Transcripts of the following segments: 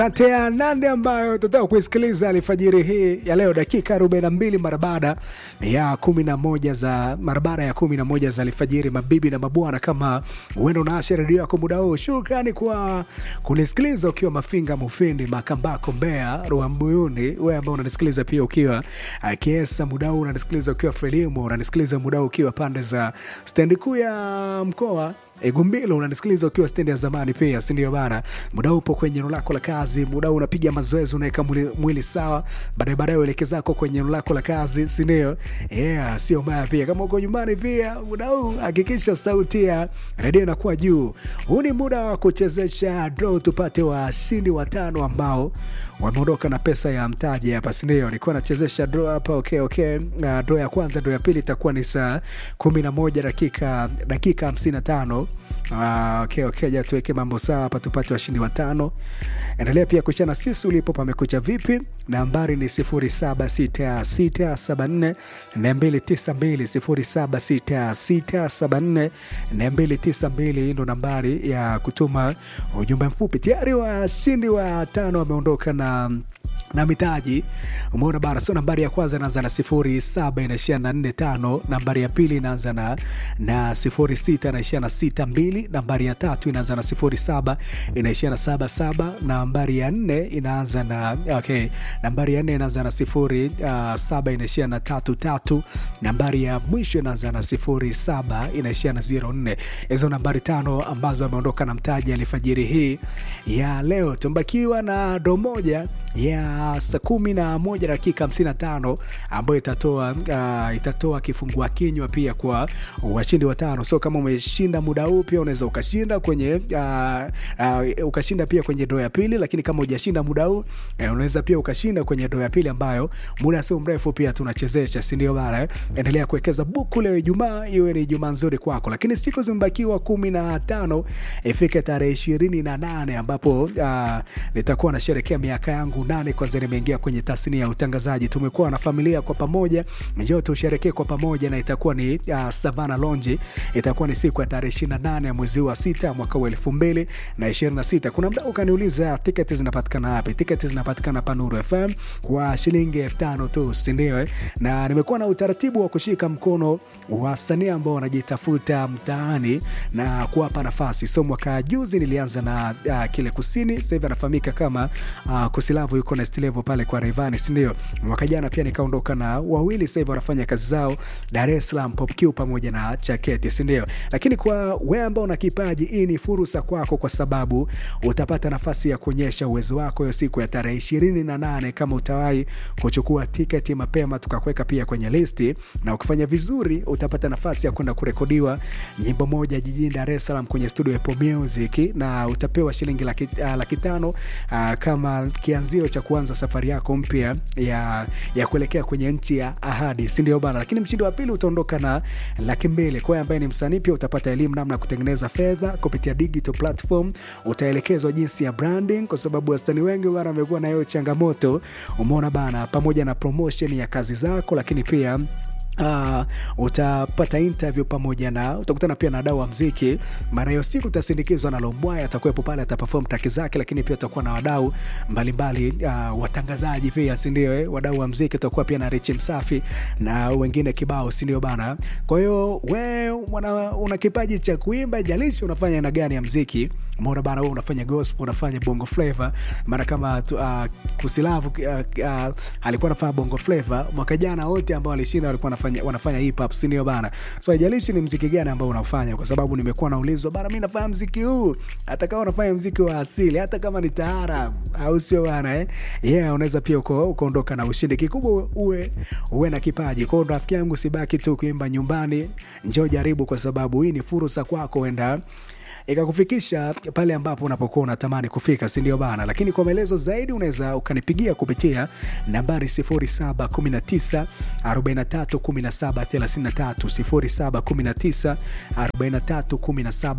kati ya nane ambayo tutaka kuisikiliza alfajiri hii ya leo dakika 42 mara baada ya 11 za mara baada ya 11 za alfajiri mabibi na mabwana kama uenda unaasha redio yako muda huu shukrani kwa kunisikiliza ukiwa mafinga mufindi makambako mbea ruambuyuni wewe ambao unanisikiliza pia ukiwa uh, kiesa muda huu unanisikiliza ukiwa frelimu unanisikiliza muda huu ukiwa pande za stendi kuu ya mkoa Gumbilo unanisikiliza ukiwa stendi ya zamani pia, si ndio bana? Muda upo kwenye eneo lako la kazi, muda unapiga mazoezi, unaweka mwili, mwili sawa, baadaye baadaye uelekee zako kwenye eneo lako la kazi, si ndio? Yeah, sio mbaya pia. Kama uko nyumbani pia, muda huu hakikisha sauti ya redio inakuwa juu. Huu ni muda wa kuchezesha draw, tupate washindi watano ambao wameondoka na pesa ya mtaji hapa, si ndio? Nilikuwa nachezesha draw hapa, okay, okay. Uh, draw ya kwanza, draw ya pili itakuwa ni saa kumi na moja dakika dakika hamsini na tano Ah, okay, okay, ja tuweke mambo sawa hapa tupate washindi watano. Endelea pia kuchana sisi ulipo pamekucha vipi. Nambari ni 076674 292 076674 ndo nambari ya kutuma ujumbe mfupi. Tayari washindi watano wameondoka na na mitaji umeona bara sio nambari ya kwanza inaanza na sifuri saba inaishia na nne tano nambari ya pili inaanza na na sifuri sita inaishia na sita mbili nambari ya tatu inaanza na sifuri saba inaishia na saba saba nambari ya nne inaanza na okay nambari ya nne inaanza na sifuri uh, saba inaishia na tatu tatu nambari ya mwisho inaanza na sifuri saba inaishia na zero nne hizo nambari tano ambazo ameondoka na mtaji alifajiri hii ya leo tumbakiwa na do moja ya saa kumi na moja dakika hamsini na tano ambayo itatoa uh, itatoa kifungua kinywa pia kwa washindi watano. So kama umeshinda muda huu pia unaweza ukashinda kwenye uh, uh, ukashinda pia kwenye doo ya pili, lakini kama hujashinda muda huu eh, unaweza pia ukashinda kwenye doo ya pili ambayo muda sio mrefu pia tunachezesha, si ndio bana? Eh? Endelea kuwekeza buku leo Ijumaa, iwe ni Ijumaa nzuri kwako, lakini siku zimebakiwa kumi na tano ifike tarehe ishirini na nane ambapo uh, nitakuwa nasherekea miaka yangu nane kwanza nimeingia kwenye tasnia ya utangazaji. Tumekuwa na familia kwa pamoja, njoo tusherekee kwa pamoja, na itakuwa ni uh, Savana Lonji. Itakuwa ni siku ya tarehe 28 ya mwezi wa sita mwaka wa elfu mbili na ishirini na sita. Kuna mda ukaniuliza tiketi zinapatikana wapi? Tiketi zinapatikana Panuru FM kwa shilingi elfu tano tu, si ndio? Eh, na nimekuwa na utaratibu wa kushika mkono wasanii ambao wanajitafuta mtaani na kuwapa nafasi. So mwaka juzi nilianza na uh, kile kusini, sasa hivi anafahamika kama uh, Kusilavu yuko next level pale kwa Rayvanny, si ndio? Mwaka jana pia nikaondoka na wawili, sasa hivi wanafanya kazi zao Dar es Salaam, Pop Q pamoja na Chaketi, si ndio? Lakini kwa wewe ambao una kipaji, hii ni fursa kwako, kwa sababu utapata nafasi ya kuonyesha uwezo wako hiyo siku ya tarehe ishirini na nane kama utawahi kuchukua tiketi mapema, tukakuweka pia kwenye listi, na ukifanya vizuri utapata nafasi ya kwenda kurekodiwa nyimbo moja jijini Dar es Salaam kwenye studio ya Apple Music, na utapewa shilingi laki, uh, laki tano uh, kama kianzio cha kuanza safari yako mpya ya, ya kuelekea kwenye nchi ya ahadi, si ndio bana? Lakini mshindi wa pili utaondoka na laki mbili. Kwa ambaye ni msanii pia utapata elimu namna ya kutengeneza fedha kupitia digital platform, utaelekezwa jinsi ya branding, kwa sababu wasanii wengi bana wamekuwa na hiyo changamoto, umeona bana, pamoja na promotion ya kazi zako, lakini pia Uh, utapata interview pamoja na utakutana pia na wadau wa mziki. Mara hiyo siku utasindikizwa na Lombwaya, atakuwepo pale, ataperform traki zake, lakini pia utakuwa na wadau mbalimbali, uh, watangazaji pia, si ndio? Eh, wadau wa mziki utakuwa pia na Richi Msafi na wengine kibao, si ndio bana? Kwa hiyo we una, una kipaji cha kuimba, jalishi unafanya aina gani ya mziki Umeona bana, wewe unafanya gospel, unafanya bongo flavor. Mara kama uh, Kusilavu uh, uh, alikuwa anafanya bongo flavor mwaka jana, wote ambao walishinda walikuwa wanafanya wanafanya hip hop, si ndio bana? So haijalishi ni mziki gani ambao unafanya, kwa sababu nimekuwa naulizwa bana, mimi nafanya mziki huu, hata kama unafanya mziki wa asili, hata kama ni taarab, au sio bana eh? Yeah, unaweza pia uko ukaondoka na ushindi. Kikubwa uwe uwe na kipaji. Kwa hiyo rafiki yangu, sibaki tu kuimba nyumbani, njoo jaribu, kwa sababu hii ni fursa kwako, wenda ikakufikisha pale ambapo unapokuwa unatamani kufika, si ndio bana? Lakini kwa maelezo zaidi unaweza ukanipigia kupitia nambari 0719 43 17 33, 0719 43 17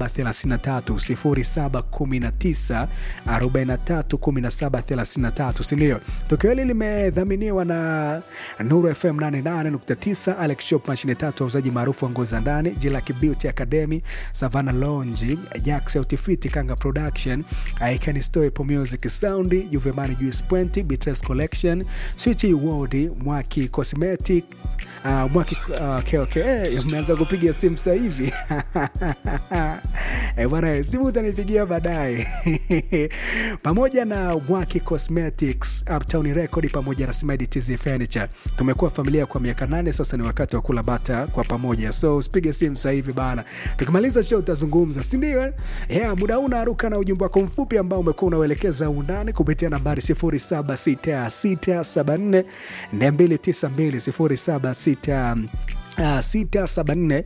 33, 0719 43 17 33, si ndio? Tukio hili limedhaminiwa na Nuru FM 88.9, Alex Shop, mashine tatu, wauzaji maarufu wa nguo za ndani, Jilaki Beauty Academy, Savannah Lounge Jax Autifiti Kanga Production I Can Store Po Music Sound Juvemani Juice Point Beatrice Collection Switch World Mwaki Cosmetic uh, Mwaki uh, okay, okay. Eh, mmeanza kupiga simu sasa hivi eh, bwana simu utanipigia baadaye pamoja na Mwaki Cosmetics Uptown Record pamoja na Smedi TZ Furniture tumekuwa familia kwa miaka nane sasa ni wakati wa kula bata kwa pamoja so usipige simu sasa hivi bana tukimaliza show utazungumza si ndio yeah, muda huu unaruka na ujumbe wako mfupi ambao umekuwa unauelekeza undani kupitia nambari 076674 292 0766 Uh, 674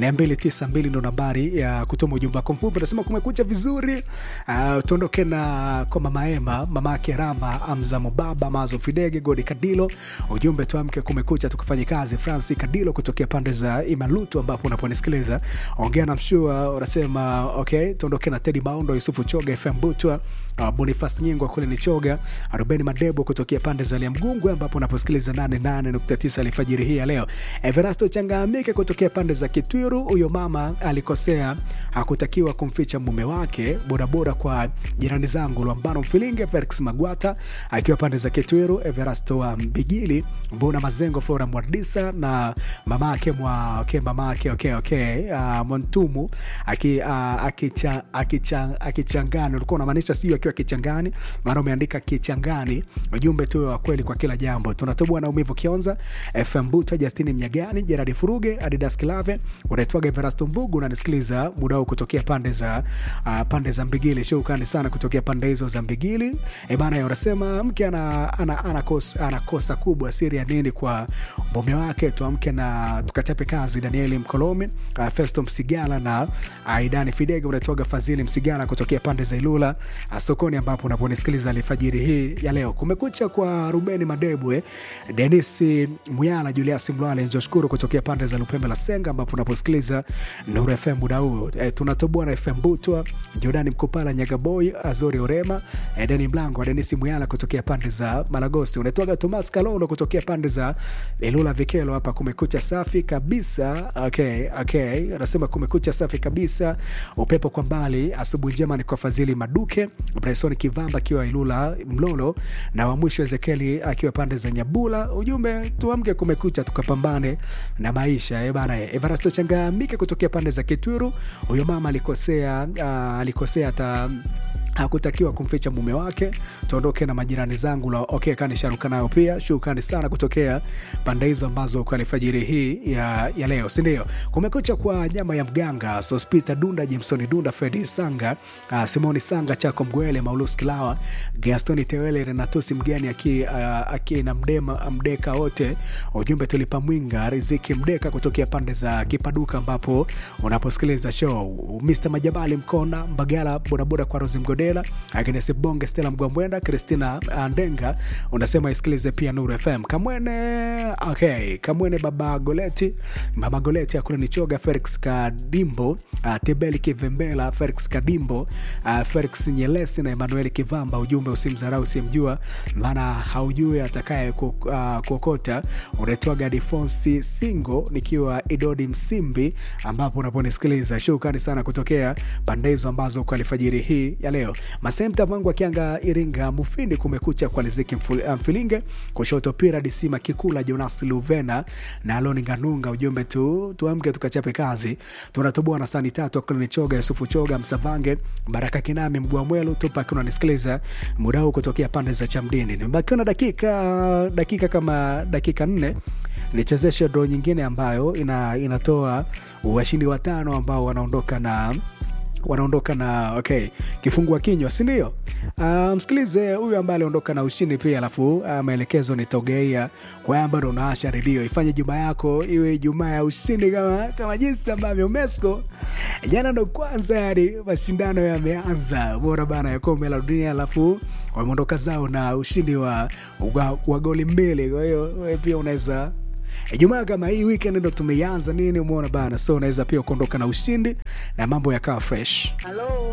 292 ndo nambari ya kutuma ujumbe wako mfupi. Unasema kumekucha vizuri. Uh, tuondoke na kwa mama Ema, mama yake Rama, Amza Mubaba, Mazo Fidege, Godi Kadilo. Ujumbe tuamke, kumekucha, tukafanye kazi. Francis Kadilo kutokea pande za Imalutu ambapo unaponisikiliza ongea na mshua, unasema okay. Tuondoke na Teddy Baundo, Yusufu Choga, FM Butwa Uh, Bonifas Nyingwa kule ni Choga, Ruben Madebo kutokea pande za Liamgungwe ambapo unaposikiliza 88.9 alfajiri hii ya leo. Everasto Changamike kutokea pande za Kitwiru, huyo mama alikosea, hakutakiwa kumficha mume wake. Bodaboda kwa jirani zangu Lwambano Mfilinge, Felix Magwata akiwa pande za Kitwiru, Everasto wa Mbigili, Mbona Mazengo, Flora Mwardisa na mama yake mwa okay, mama yake okay, okay, uh, Montumu aki, uh, akicha, akicha, akichangani ulikuwa unamaanisha sijui akiwa kichangani, maana umeandika kichangani. Ujumbe tu wa kweli kwa kila jambo. Tunatoboa na umivu Kionza, FM Buta, Justini Mnyagani, Gerard Furuge, Adidas Kilave, unaitwaga Everasto Mbugu, unanisikiliza muda huu kutokea pande za uh, pande za Mbigili. Shukrani sana kutokea pande hizo za Mbigili. E bana, unasema mke ana, ana, anakosa, anakosa kubwa, siri ya nini kwa mume wake? Tuamke na tukachape kazi. Danieli Mkolomi, uh, Festo Msigala na Aidani Fidege, unaitwaga Fadhili Msigala kutokea pande za Ilula uh, sokoni ambapo unaponisikiliza alfajiri hii ya leo. Kumekucha kwa Rubeni Madebwe, Denis Muyala, Julius Mlwale, Njoshukuru kutokea pande za Lupembe la Senga ambapo unaposikiliza Nuru FM muda huu. E, tunatoboa na FM Butwa, Jordani Mkupala, Nyagaboy, Azori Orema, e, Deni Mlango, Denis Muyala kutokea pande za Malagosi. Unaitwaga Thomas Kalolo kutokea pande za Ilula Vikelo. Hapa kumekucha safi kabisa. Okay, okay. Anasema kumekucha safi kabisa, upepo kwa mbali. Asubuhi njema ni kwa Fadhili Maduke Bryson Kivamba akiwa Ilula Mlolo na wa mwisho Ezekieli akiwa pande za Nyabula. Ujumbe tuamke, kumekucha, tukapambane na maisha eh bana. Evarasto Changamike kutokea pande za Kitwiru, huyo mama alikosea, uh, alikosea hata hakutakiwa kumficha mume wake. Tuondoke na majirani zangu la okay, kani sharuka nayo pia. Shukrani sana kutokea pande hizo ambazo kwa alfajiri hii ya, ya leo, si ndio? Kumekucha kwa nyama ya mganga Sospita Dunda, Jimsoni Dunda, Fredi Sanga, uh, Simoni Sanga, Chako Mgwele, Maulus Kilawa, Gastoni Tewele, Renatosi Mgani aki, uh, aki na mdema mdeka wote. Ujumbe tulipa mwinga Riziki Mdeka kutokea pande za Kipaduka ambapo unaposikiliza show. Mr Majabali Mkona Mbagala, bodaboda kwa Rozi Mgode Agnes Bonge, Stella Mgwambwenda, Christina Ndenga unasema isikilize pia Nuru FM. Kamwene okay, Kamwene baba Goleti, mama Goleti akuna nichoga, Felix Kadimbo, uh, Tebeli Kivembela, Felix Kadimbo, uh, Felix Nyelesi na Emmanuel Kivamba. Ujumbe usimdharau usimjua, maana haujui atakaye kuokota. Unaitwaga Difonsi Singo nikiwa Idodi Msimbi, ambapo unaponisikiliza. Shukrani sana kutokea pande hizo ambazo kwa alfajiri hii ya leo Masemta Vangu akianga Iringa Mufindi, kumekucha kwa Liziki Mfilinge, kushoto Pira Disima Kikula, Jonas Luvena na Aloni Nganunga. Ujumbe tu tuamke tukachape kazi, tunatoboa na sani tatu. Aklini Choga, Yusufu Choga, Msavange, Baraka Kinami, Mgua Mwelu tupa akiwa unanisikiliza muda huu kutokea pande za Chamdini. Nimebakiwa na dakika dakika kama dakika nne nichezeshe dro nyingine ambayo ina, inatoa washindi watano ambao wanaondoka na wanaondoka na okay, kifungua kinywa, si ndio? Uh, msikilize huyu ambaye aliondoka na ushindi pia, alafu uh, maelekezo nitogeia kwa ambayo ndo unaasha redio. Ifanye juma yako iwe Ijumaa ya ushindi kama, kama jinsi ambavyo Mesco jana ndo kwanza yani mashindano yameanza bora bana ya kombe la dunia, alafu wameondoka zao na ushindi wa, wa, wa goli mbili. Kwa hiyo wewe pia unaweza Ijumaa kama hii weekend ndo tumeianza nini, umeona bana, so unaweza pia kuondoka na ushindi na mambo yakawa fresh. Halo.